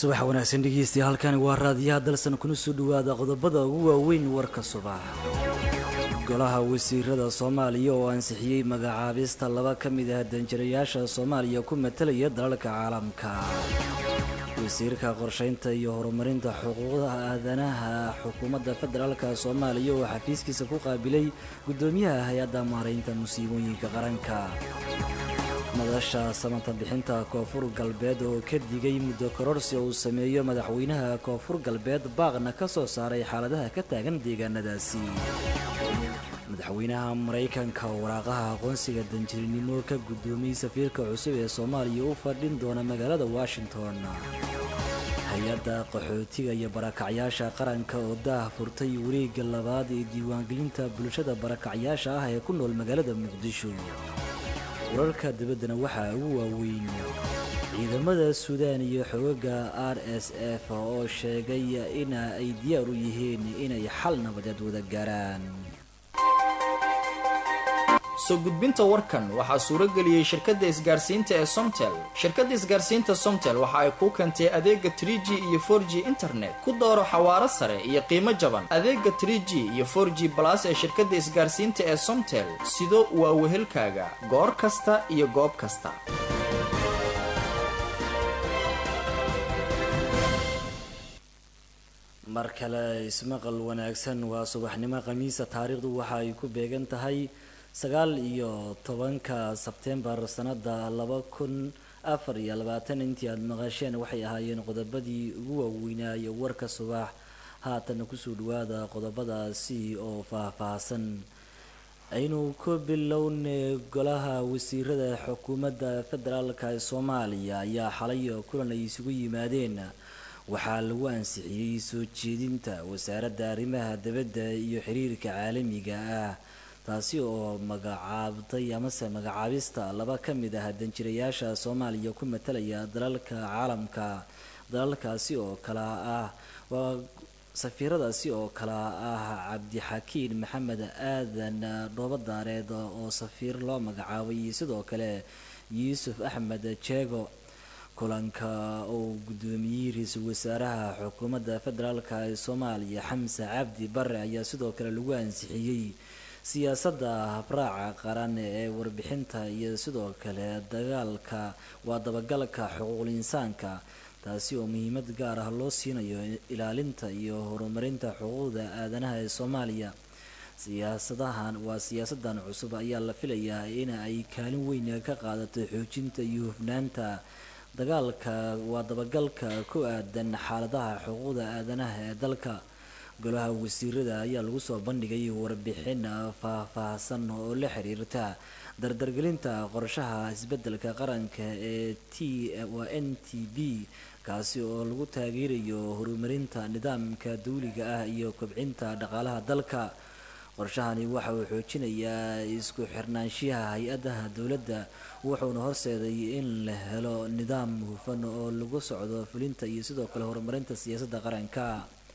subax wanaagsan dhegeystayaal halkani waa raadiyaha dalsan kuna soo dhawaada qodobada ugu waaweyn warka subax golaha wasiirada soomaaliya oo ansixiyey magacaabista laba ka mid ah danjirayaasha soomaaliya ku matalaya dalalka caalamka wasiirka qorsheynta iyo horumarinta xuquuqda aadanaha xukuumadda federaalka soomaaliya oo xafiiskiisa ku qaabilay guddoomiyaha hay-adda maaraynta musiibooyinka qaranka madasha samanta bixinta koonfur galbeed oo ka digay muddo kororsi uu sameeyo madaxweynaha koonfur galbeed baaqna ka soo saaray xaaladaha ka taagan deegaanadaasi madaxweynaha maraykanka waraaqaha aqoonsiga danjirinimo ka guddoomiyey safiirka cusub ee soomaaliya u fadhin doona magaalada washington hay-adda qaxootiga iyo barakacyaasha qaranka oo daah furtay wareegga labaad ee diiwaangelinta bulshada barakacyaasha ah ee ku nool magaalada muqdisho wararka dibaddana waxaa ugu waaweyn ciidamada suudaan iyo xogaga r s f oo sheegay ina ay diyaar u yihiin inay xal nabadeed wada gaaraan soo gudbinta warkan waxaa suuro geliyey shirkadda isgaarsiinta ee somtel shirkadda isgaarsiinta somtel waxa ay kuu keentay adeega trie g iyo for g internet ku dooro xawaaro sare iyo qiimo jaban adeega trie g iyo for g balas ee shirkadda isgaarsiinta ee somtel sido waa wehelkaaga goor kasta iyo goob kasta mar kale ismaqal wanaagsan waa subaxnimo khamiisa taariikhdu waxa ay ku beegan tahay sagaal iyo tobanka sebtembar sanada laba kun afar iyo labaatan intii aada maqasheen waxay ahaayeen qodobadii ugu waaweynaaye warka subax haatana kusoo dhawaada qodobadaasi oo faah-faahsan aynu ku bilowne golaha wasiirada xukuumadda federaalka ee soomaaliya ayaa xalay kulan ay isugu yimaadeen waxaa lagu ansixiyey soo jeedinta wasaaradda arrimaha dibadda iyo xiriirka caalamiga ah taasi oo magacaabtay amase magacaabista laba ka mid ah danjirayaasha soomaaliya ku matalaya dalalka caalamka dalalkaasi oo kala ah waa safiiradaasi oo kala ah cabdixakiin maxamed aadan dhoobadaareed oo safiir loo magacaabay sidoo kale yuusuf axmed jeego kulanka oo guddoomiyey ra-iisul wasaaraha xukuumadda federaalka ee soomaaliya xamse cabdi bare ayaa sidoo kale lagu ansixiyey siyaasadda habraaca qaran ee warbixinta iyo sidoo kale dagaalka waa dabagalka xuquuqul insaanka taasi oo muhiimad gaar ah loo siinayo ilaalinta iyo horumarinta xuquuqda aadanaha ee soomaaliya siyaasadahan waa siyaasadan cusub ayaa la filayaa in ay kaalin weyn ka qaadato xoojinta iyo hufnaanta dagaalka waa dabagalka ku aadan xaaladaha xuquuqda aadanaha ee dalka golaha wasiirada ayaa lagu soo bandhigay warbixin faah-faahsan oo la xiriirta dardargelinta qorshaha isbeddelka qaranka ee t waa n t b kaasi oo lagu taageerayo horumarinta nidaamka dawliga ah iyo kobcinta dhaqaalaha dalka qorshahani waxa uu xoojinayaa isku xirnaanshiyaha hay-adaha dowladda wuxuuna horseeday in la helo nidaam hufan oo lagu socdo fulinta iyo sidoo kale horumarinta siyaasadda qaranka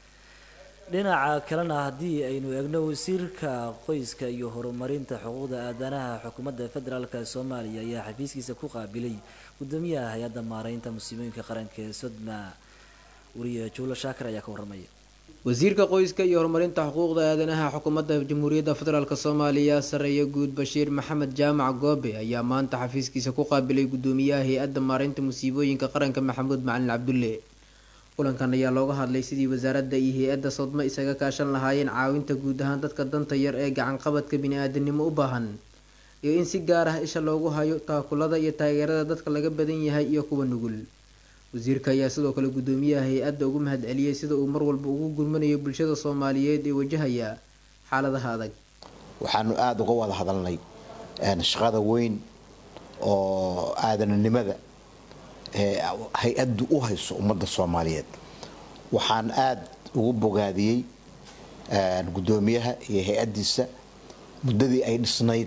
dhinaca kalena haddii aynu eegno wasiirka qoyska iyo horumarinta xuquuqda aadanaha xukuumadda federaalk soomaaliya ayaa xafiiskiisa ku qaabilay guddoomiyaha hay-adda maaraynta musiibooyinka qaranka ee sodma wariye juulo shaakir ayaa ka warramaya wasiirka qoyska iyo horumarinta xuquuqda aadanaha xukuumadda jamhuuriyadda federaalk soomaaliya sareeye guud bashiir maxamed jaamac goobe ayaa maanta xafiiskiisa ku qaabilay guddoomiyaha hay-adda maaraynta musiibooyinka qaranka maxamuud macalin cabdulle kulankan ayaa looga hadlay sidii wasaaradda iyo hay-adda sodmo isaga kaashan lahaayeen caawinta guud ahaan dadka danta yar ee gacanqabadka bini-aadanimo u baahan iyo in si gaar ah isha loogu hayo taakulada iyo taageerada dadka laga badan yahay iyo kuwa nugul wasiirka ayaa sidoo kale guddoomiyaha hay-adda ugu mahad celiyey sida uu mar walba ugu gurmanayo bulshada soomaaliyeed ee wajahaya xaaladaha adag waxaanu aada uga wada hadalnay shaqada weyn oo aadananimada ee hay-addu u hayso ummadda soomaaliyeed waxaan aada ugu bogaadiyey guddoomiyaha iyo hay-addiisa muddadii ay dhisnayd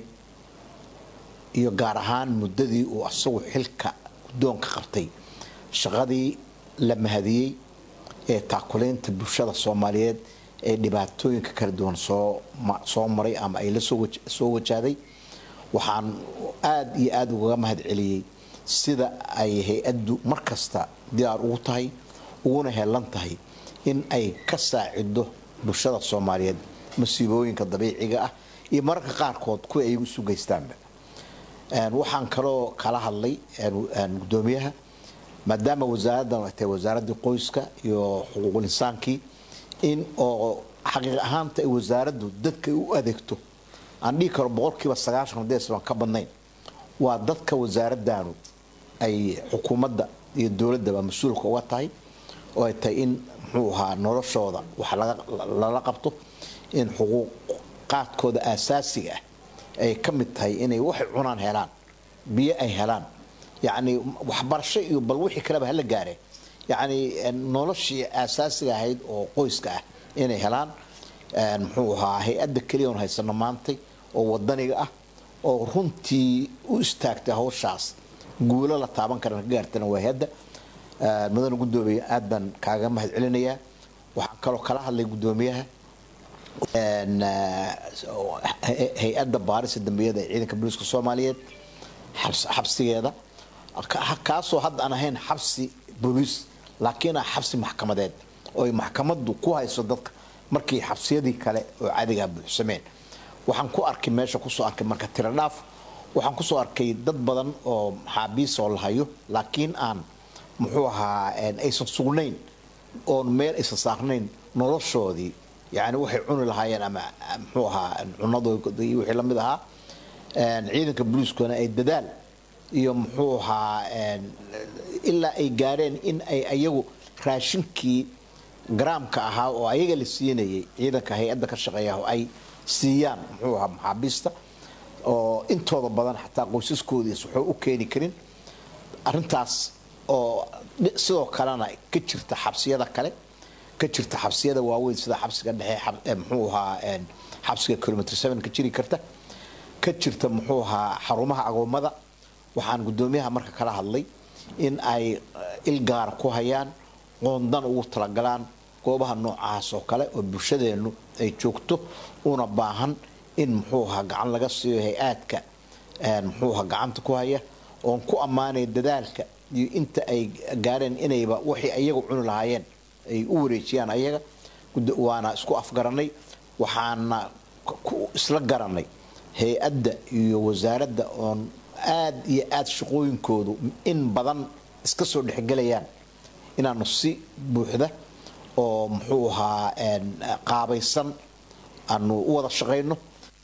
iyo gaar ahaan muddadii uu asagu xilka guddoonka qabtay shaqadii la mahadiyey ee taakulaynta bulshada soomaaliyeed ee dhibaatooyinka kala duwan soo maray ama ay la soo wajahday waxaan aada iyo aada ugaga mahad celiyey sida ay hay-addu mar kasta diyaar ugu tahay uguna helan tahay in ay ka saacido bulshada soomaaliyeed masiibooyinka dabiiciga ah iyo mararka qaarkood kuwa ay isu geystaanba waxaan kaloo kala hadlay gudoomiyaha maadaama wasaaraddan tahay wasaaradii qoyska iyo xuquuqul insaankii in oo xaqiiq ahaanta ay wasaaraddu dadka u adeegto aan dhihi karo boqolkiiba sagaashan hadeesban ka badnayn waa dadka wasaaraddaanu ay xukuumadda iyo dowladdaba mas-uulka uga tahay oo ay tahay in muxuu ahaa noloshooda wax lala qabto in xuquuqaadkooda aasaasiga ah ay ka mid tahay inay waxay cunaan helaan biyo ay helaan yacni waxbarasho iyo bal wixii kaleba hala gaareen yacni noloshii aasaasiga ahayd oo qoyska ah inay helaan muxuu ahaa hay-adda keliya oon haysano maantay oo wadaniga ah oo runtii u istaagtay hawshaas guulo la taaban karana ka gaartana waa hay-adda mudane gudoomiye aad baan kaaga mahad celinayaa waxaan kaloo kala hadlay gudoomiyaha hay-adda baarisa dambiyada ee ciidanka booliiska soomaaliyeed xabsigeeda kaasoo hadda aan ahayn xabsi booliis laakiin ah xabsi maxkamadeed oo ay maxkamaddu ku hayso dadka markii xabsiyadii kale oo cadigaa buuxsameen waxaan ku arkay meesha kusoo arkay marka tiro dhaaf waxaan kusoo arkay dad badan oo maxaabiis oo la hayo laakiin aan muxuu ahaa aysan sugnayn oon meel aysan saarnayn noloshoodii yani waxay cuni lahaayeen ama muxuu ahaa cunadoodi iyo wixii lamid ahaa ciidanka booliiskuna ay dadaal iyo muxuu ahaa ilaa ay gaareen in ay ayagu raashinkii garaamka ahaa oo ayaga la siinayay ciidanka hay-adda ka shaqeeya oo ay siiyaan muxuu ahaa maxaabiista oo intooda badan xataa qoysaskoodiis waxuu u keeni karin arintaas oo sidoo kalena ka jirta xabsiyada kale ka jirta xabsiyada waaweyn sida xabsiga dhexe muxuu ahaa xabsiga kilomitr seven ka jiri karta ka jirta muxuu ahaa xarumaha agoommada waxaan gudoomiyaha marka kala hadlay in ay ilgaara ku hayaan qoondan ugu talagalaan goobaha noocaas oo kale oo bulshadeennu ay joogto una baahan in muxuu ahaa gacan laga siiyo hay-aadka muxuu ahaa gacanta ku haya oon ku ammaanaya dadaalka iyo inta ay gaareen inayba waxay ayagu cuni lahaayeen ay u wareejiyaan ayaga waana isku afgaranay waxaana isla garanay hay-adda iyo wasaaradda oon aad iyo aad shaqooyinkoodu in badan iska soo dhexgelayaan inaanu si buuxda oo muxuu ahaa qaabaysan aanu u wada shaqayno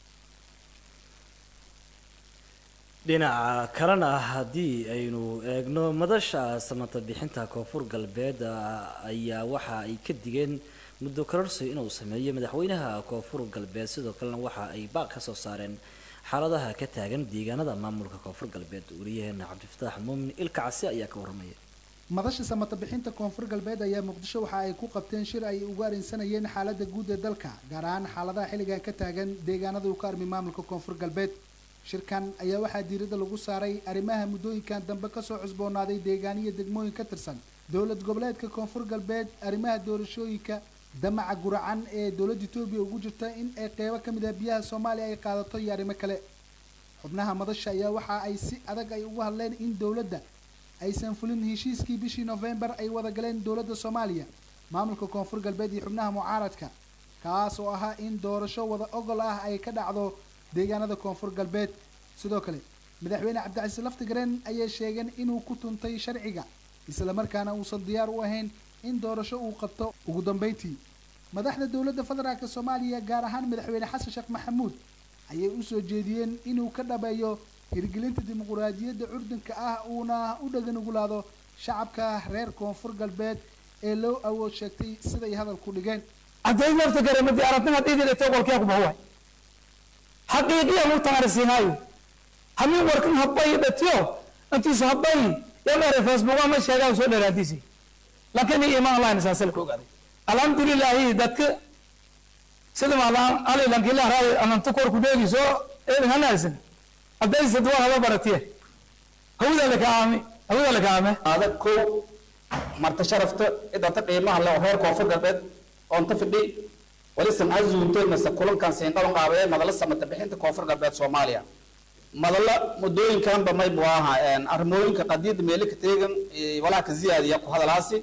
dhinaca kalena haddii aynu eegno madasha samata bixinta koonfur galbeed ayaa waxa ay ka digeen muddo kororsi inuu sameeyo madaxweynaha koonfur galbeed sidoo kalena waxa ay baaq ka soo saareen xaaladaha ka taagan deegaanada maamulka koonfur galbeed wariyaheena cabdifataax muumin ilkacsi ayaa ka waramaya madasha samata bixinta koonfur galbeed ayaa muqdisho waxa ay ku qabteen shir ay ugu arrinsanayeen xaalada guud ee dalka gaar ahaan xaaladaha xilligan ka taagan deegaanada uu ka armi maamulka koonfur galbeed shirkan ayaa waxaa diiradda lagu saaray arrimaha muddooyinkan dambe kasoo cusboonaaday deegaaniya degmooyin ka tirsan dowlad goboleedka koonfur galbeed arrimaha doorashooyinka damaca guracan ee dowladda etoobiya ugu jirta in ay qeybo ka mid ah biyaha soomaaliya ay qaadato iyo arrimo kale xubnaha madasha ayaa waxa ay si adag ay ugu hadleen in dowladda aysan fulin heshiiskii bishii novembar ay wada galeen dowladda soomaaliya maamulka koonfur galbeed iyo xubnaha mucaaradka kaas oo ahaa in doorasho wada ogol ah ay ka dhacdo deegaanada koonfur galbeed sidoo kale madaxweyne cabdicasiis laftigareen ayay sheegeen inuu ku tuntay sharciga islamarkaana uusan diyaar u ahayn in doorasho uu qabto ugu dambeyntii madaxda dowladda federaalk soomaaliya gaar ahaan madaxweyne xasan sheekh maxamuud ayay usoo jeediyeen inuu ka dhabeeyo hirgelinta dimuquraadiyadda curdunka ah uuna u dhaganugulaado shacabka reer koonfur galbeed ee loo awood sheegtay siday hadalku dhigeen xaqiiqiya mu tamarisiinaayo hamin warkan habay dhatiyo intiisu habay yamere facebook ama sheegaa soo dheeraantiisi laakiin iman online saasal ku ogaaday alxamdulilaahi dadka sida maalaan ali lankila raay ananta kor ku dheegiso ee hanaasan hadaysa duwa haba baratiye hawda laka aami hawda laka aame adag ko marta sharafta idanta qiimaha leh reer koonfur galbeed oonta fidhi wali samca zuuntay mase kulankan siindhaban qaabee madala samata bixinta koonfur galbeed soomaaliya madala muddooyinkanba maybu aha arrimooyinka qadiyadda meelika teegan walaa ka ziyaadiya ku hadalaasi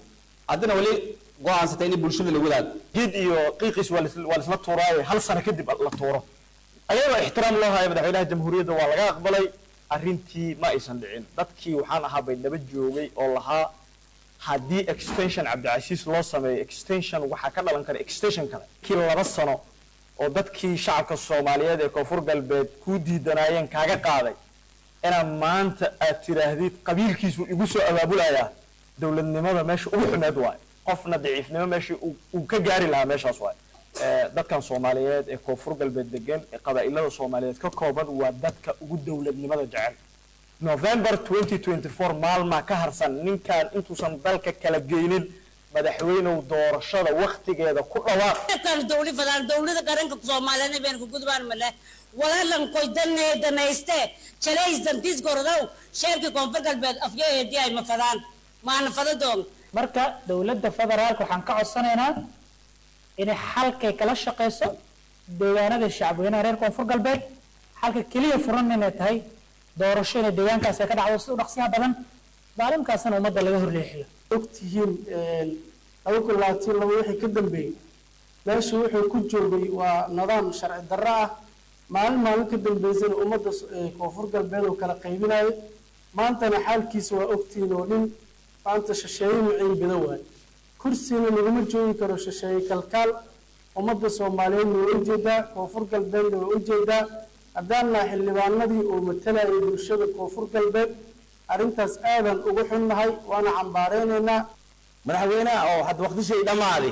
haddana weli go-aansatay in bulshada la wadaag geed iyo qiiqiis waa lis- waa lisla tuuraaye hal sano kadib la tuuro ayadoo ixtiraam loo haya madaxweynaha jamhuuriyadda waa laga aqbalay arrintii ma aysan dhicin dadkii waxaan ahaa bay daba joogay oo lahaa haddii extension cabdicasiis loo sameeyo extension waxaa ka dhalan kara extension kale kii laba sano oo dadkii shacabka soomaaliyeed ee koonfur galbeed kuu diidanaayeen kaaga qaaday inaad maanta aad tiraahdid qabiilkiisu igu soo abaabulayaa dowladnimada meesha ugu xumeed waaye qofna daciifnimo meeshii uu- uu ka gaari lahaa meeshaas waaye Eh, dadkan soomaaliyeed ee koonfur galbeed degan ee qabaa'ilada soomaaliyeed ka kooban waa dadka ugu dowladnimada jecel november 2024 maalmaa ka harsan ninkaan intuusan dalka kala geynin madaxweynow doorashada waktigeeda ku dhawaaq kal dawli fadaan dawlada qaranka Soomaaliyeed been ku gudbaan male walaalan koy danne danayste chalays dantis gordow sheerka koonfur galbeed afyeedii ay ma fadaan maana fadadoon marka dowladda federaalka waxaan ka codsanaynaa inay xalkay kala shaqeyso deegaanada shacabweynaha reer koonfur galbeed xalka keliya furan inay tahay doorasho inay deegaankaas ay ka dhacdo si u dhaqsiyaha badan maalimkaasna ummadda laga horleexiyo ogtihiin laba kun labaatan laba wixii ka dambeeyey meeshu wuxuu ku joogay waa nidaam sharci darro ah maalin maalin ka dambeysana ummadda s- ee koonfur galbeed oo kala qaybinayo maantana xaalkiisa waa ogtihiin oo nin maanta shisheeye maciin bida waayo kursina laguma joogi karo shisheeye kalkaal ummadda soomaaliyeedna waa ujeedaa koonfur galbeedna waa ujeedaa haddaan nahay xildhibaanadii oo matalayay bulshada koonfur galbeed arrintaas aadan ugu xunnahay waana cambaareynayna madaxweynaha oo hadda waqtishay dhammaaday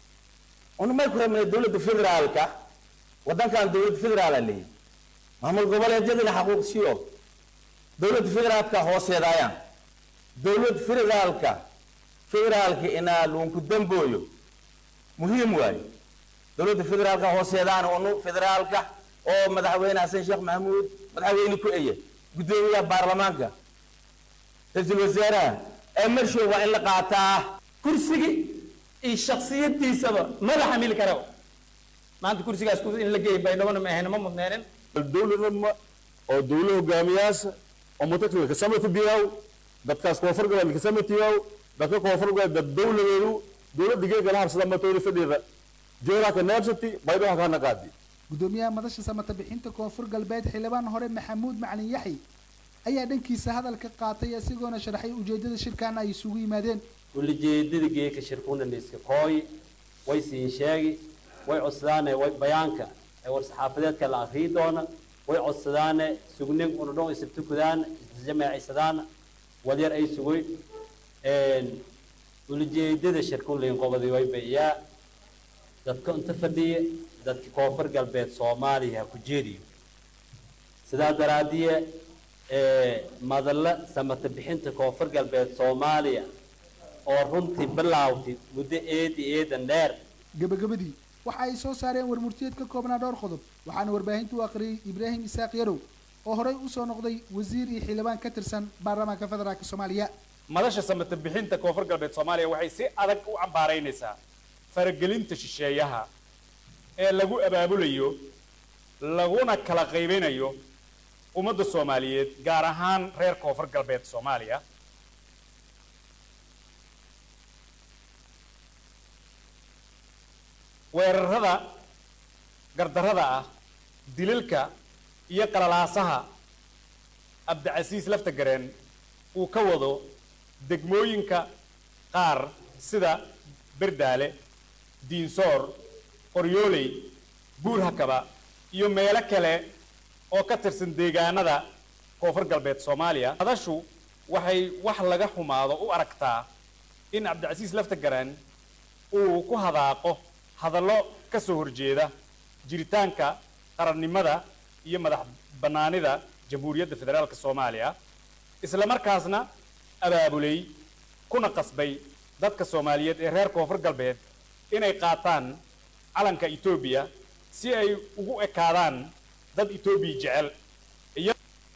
unumay ku rabnay dowladda federaalka waddankan dowladda federaala leeyahy maamul goboleedyadana xaquuq siiyo dowladda federaalka hooseedaayaan dowladda federaalka federaalka inaa luunku dambooyo muhiim waayo dowladda federaalka hooseedaan unu federaalka oo madaxweyne xasan sheekh maxamuud madaxweyne ku eye guddoomiyaha baarlamaanka ra-iisul wasaaraha ee marshow waa in la qaataa kursigii iyo shaksiyadiisaba mada xamili kara maanta kursigaas ku- in la geeyo baydhabona ma ahayna ma mudneenin dowladnima oo dowla hogaamiyaasha oo mutakilka kasamati biyaw dadkaas koonfur galbeed kasamatiyaw dadka koonfur galbeed dad dowladeedu dowladda geega la habsada matoori fadhida jeeraka neebsati baydhaba kana qaadi gudoomiyaha madasha samata bixinta koonfur galbeed xildhibaan hore maxamuud macalin yaxi ayaa dhankiisa hadalka qaatay isagoona sharaxay ujeedada shirkan ay isugu yimaadeen ulijeedada geeka shirkuna liiska kooy way siin sheegi way codsadaane way bayaanka ee war saxaafadeedka la akriyi doona way codsadaane sugnin unudhon isabtukudaan isjamaacisadaan wadyar ay sugoy ulijeedada shirkun liin qobadi way bayaa dadka inta fadhiya dadka koonfur galbeed soomaaliya ha ku jeediyo sidaa daraadiye madalla samata bixinta koonfur galbeed soomaaliya oo runtii bilaawtay muddo eedi eedan dheer gabagabadii waxa ay soo saareen warmurtiyeed ka koobnaa dhowr qodob waxaana warbaahinta u aqriyey ibraahim isaaq yarow oo horey usoo noqday wasiir iyo xildhibaan ka tirsan baarlamaanka federaalk soomaaliya madasha samata bixinta koonfur galbeed soomaaliya waxay si adag u cambaaraynaysaa faragelinta shisheeyaha ee lagu abaabulayo laguna kala qaybinayo ummadda soomaaliyeed gaar ahaan reer koonfur galbeed soomaaliya weerarada gardarrada ah dililka iyo qalalaasaha abdicasiis laftagareen uu ka wado degmooyinka qaar sida berdaale diinsoor qoryooley buurhakaba iyo meelo kale oo ka tirsan deegaanada koonfur galbeed soomaaliya madashu waxay wax laga xumaado u aragtaa in cabdicasiis laftagareen uu ku hadaaqo hadallo ka soo horjeeda jiritaanka qarannimada iyo madax bannaanida jamhuuriyadda federaalka soomaaliya isla markaasna abaabulay kuna qasbay dadka soomaaliyeed ee reer koonfur galbeed inay qaataan calanka etoobiya si ay ugu ekaadaan dad etoobiya jecel iyo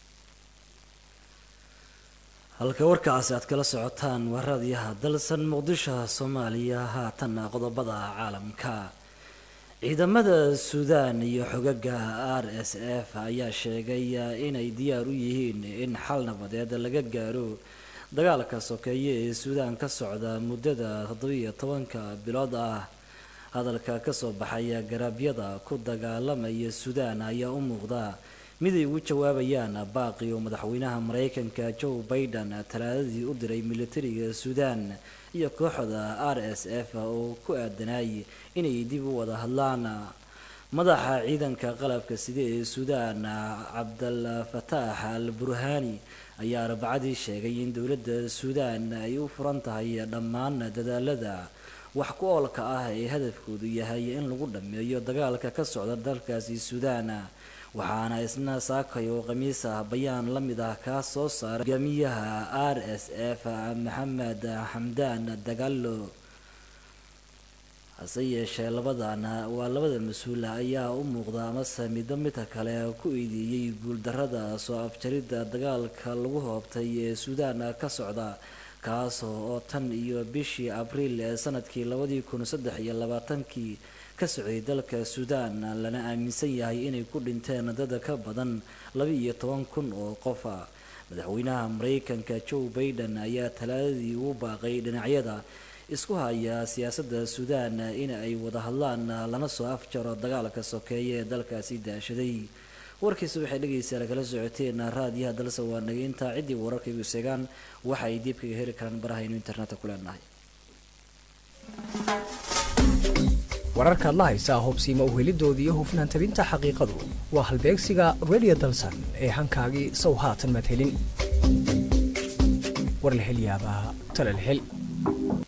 halka warkaasi aad kala socotaan waa raadiyaha dalsan muqdisho soomaaliya haatanna qodobada caalamka ciidamada suudaan iyo xogaga r s f ayaa sheegay inay diyaar u yihiin in xal nabadeed laga gaaro dagaalka sokeeye ee suudaan ka socda muddada toddobiiyo tobanka bilood ah hadalka kasoo baxaya garaabyada ku dagaalamaya suudaan ayaa u muuqda mid ay ugu jawaabayaan baaqi oo madaxweynaha mareykanka joe biden talaadadii u diray militariga suudaan iyo kooxda r s f oo ku aadanay inay dib u wada hadlaan madaxa ciidanka qalabka side ee suudaan cabdal fataax al burhani ayaa arbacadii sheegay in dowladda suudaan ay u furan tahay dhammaan dadaalada wax ku oolka ah ee hadafkoodu yahay in lagu dhammeeyo dagaalka ka socda dalkaasi suudaan waxaana isna saakay oo khamiis ah bayaan la mid ah kaa soo saaray hogaamiyaha r s f maxamed xamdaan dagaalo hase yeeshee labadan waa labada mas-uula ayaa u muuqda amase midba midka kale ku eedeeyey guuldarada soo afjaridda dagaalka lagu hoobtay ee suudaan ka socda kaas oo tan iyo bishii abriil ee sanadkii labadii kun saddex iyo labaatankii ka socday dalka suudaan lana aaminsan yahay inay ku dhinteen dad ka badan laba iyo toban kun oo qofa madaxweynaha mareykanka joe biden ayaa talaadadii ugu baaqay dhinacyada isku haya siyaasadda suudaan in ay wada hadlaan lana soo afjaro dagaalka sokeeye ee dalkaasi daashaday warkiisa waxay dhegaysaa kala socoteen raadiyaha dalse waa nageynta ciddii wararkaygu seegaan waxa ay diib kaga heli karaan barahaynu internetka ku leenahay wararkaad la haysaa hubsiima uhelidooda iyo hufnaan tabinta xaqiiqadu waa halbeegsiga radio dalsan ee hankaagii sow haatan madhelin war la hel yaabaa tala la hel